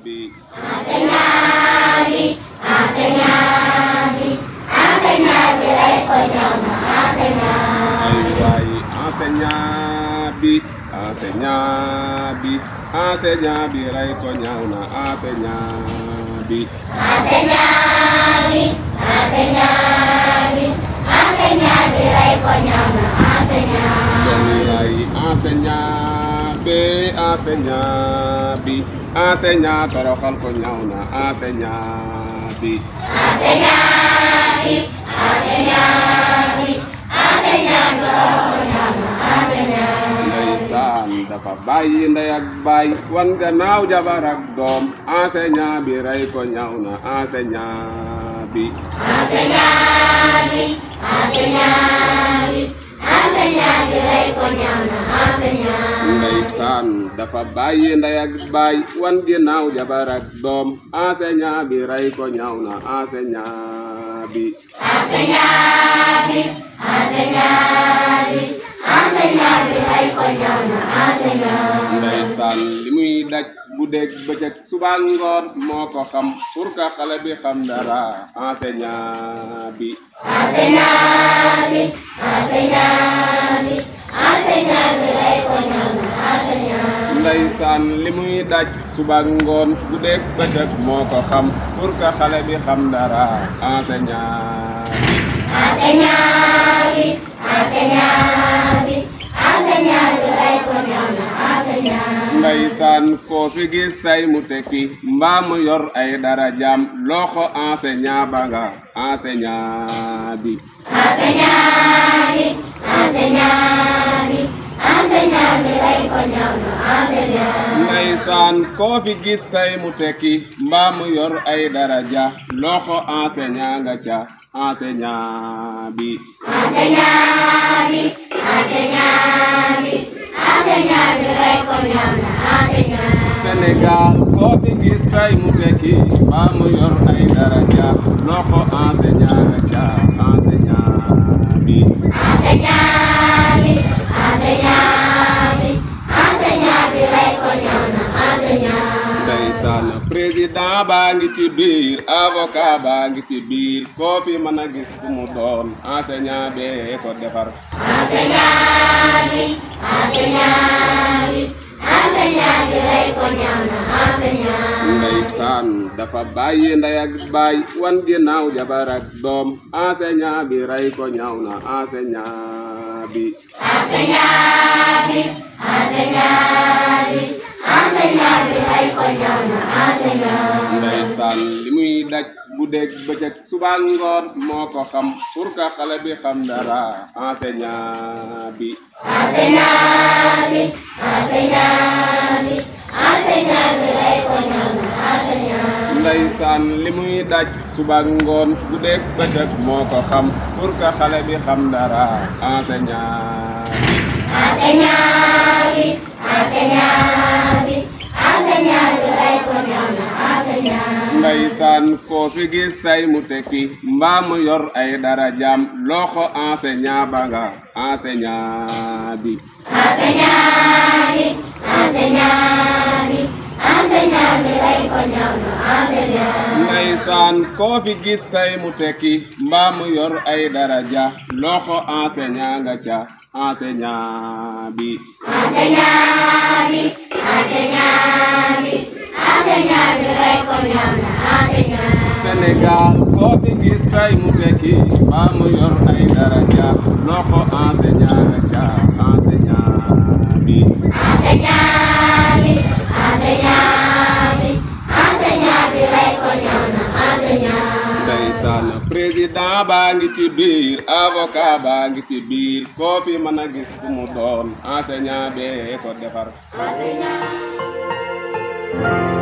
bi enseignant bi enseignant bi enseignant bi rey ko ñëw na enseignant ay waay enseignant bi enseignant bi enseignant bi rey ko ñaaw na enseignant bi enseignant bi enseignant bi enseignant bi rey ko ñëw na enseignant doom yaay enseignant bi enseignant bi enseignant toroxal ko ñaaw na enseignant bi enseignant bi enseignant bi enseignant bi rey ko ñëw na enseignant ndeysaan dafa bàyyi ndey ak baay wan gannaaw jabar ak doom enseignant bi rey ko ñaaw na enseignant bi enseignant bi enseignant bi enseignant bi rey ko ñëw na enseignant ndeysaan dafa bàyyi ndey ak baay wan ginnaaw jabar ak doom enseignant bi rey ko ñaaw na enseignant bi enseignant bi enseignant bi enseignant bi rey ko ñëw na enseignant ndeysaan li muy daj guddeeg bëccëg suba ngoon moo ko xam pour que xale bi xam dara enseignant bi enseignant bi enseignant bi enseignant bi rey ko ñëw na enseignant ndeysaan li muy daj suba ngoon guddeeg bëccëg moo ko xam pour que xale bi xam dara enseignant bi enseignant bi enseignant bi enseignant bi rey ko ñëw na enseignant ndeysaan koo fi gis say mu tekki mbaa mu yor ay darajaam loxo enseignant ba nga enseignant bi enseignant bi enseignant bi enseignant bi rey ko ñëw na enseignant ndeysaan koo fi gis say mu tekki mbaa mu yor ay daraja loxo enseignant nga ca enseignant bi enseignant bi enseignant bi enseignant bi rey ko ñëw na enseignant Sénégal koo fi gis say mu tekki mbaa mu yor ay daraja loxo enseignant nga ca enseignant bi enseignant bi enseignant bi enseignant bi rey ko ñëw na enseignant ndeysaan président baa ngi ci biir avocat baa ngi ci biir koo fi mën a gis ku mu doon enseignant bee ko defar enseignant bi enseignant bi enseignant bi rey ko ñëw na enseignant ndeysaan dafa bàyyi ndey ak baay wan ginnaaw jabar ak doom enseignant bi rey ko ñaaw na enseignant bi enseignant bi enseignant bi enseignant bi rey ko ñëw na enseignant ndeysaan li muy daj guddeeg bëccëg suba ngoon moo ko xam pour que xale bi xam dara enseignant bi enseignant bi enseignant bi enseignant bi rey ko ñëw na enseignant ndeysaan li muy daj suba ngoon guddeeg bëccëg moo ko xam pour que xale bi xam dara enseignant bi enseignant bi enseignant bi enseignant bi rey ko ñëw na enseignant ndeysaan koo fi gis say mu tekki mbaa mu yor ay darajaam loxo enseignant ba nga enseignant bi enseignant bi enseignant bi enseignant bi rey ko ñëw na enseignant ndeysaan koo fi gis say mu tekki mbaa mu yor ay daraja loxo enseignant nga ca enseignant bi enseignant bi enseignant bi enseignant bi rey ko ñëw na enseignant Sénégal koo fi gis say mu tekki mbaa mu yor ay daraja loxo enseignant nga ca enseignant bi enseignant bi enseignant bi enseignant bi rey ko ñëw na enseignant ndeysaan président baa ngi ci biir avocat baa ngi ci biir koo fi mën a gis ku mu doon enseignant bee ko defar enseignant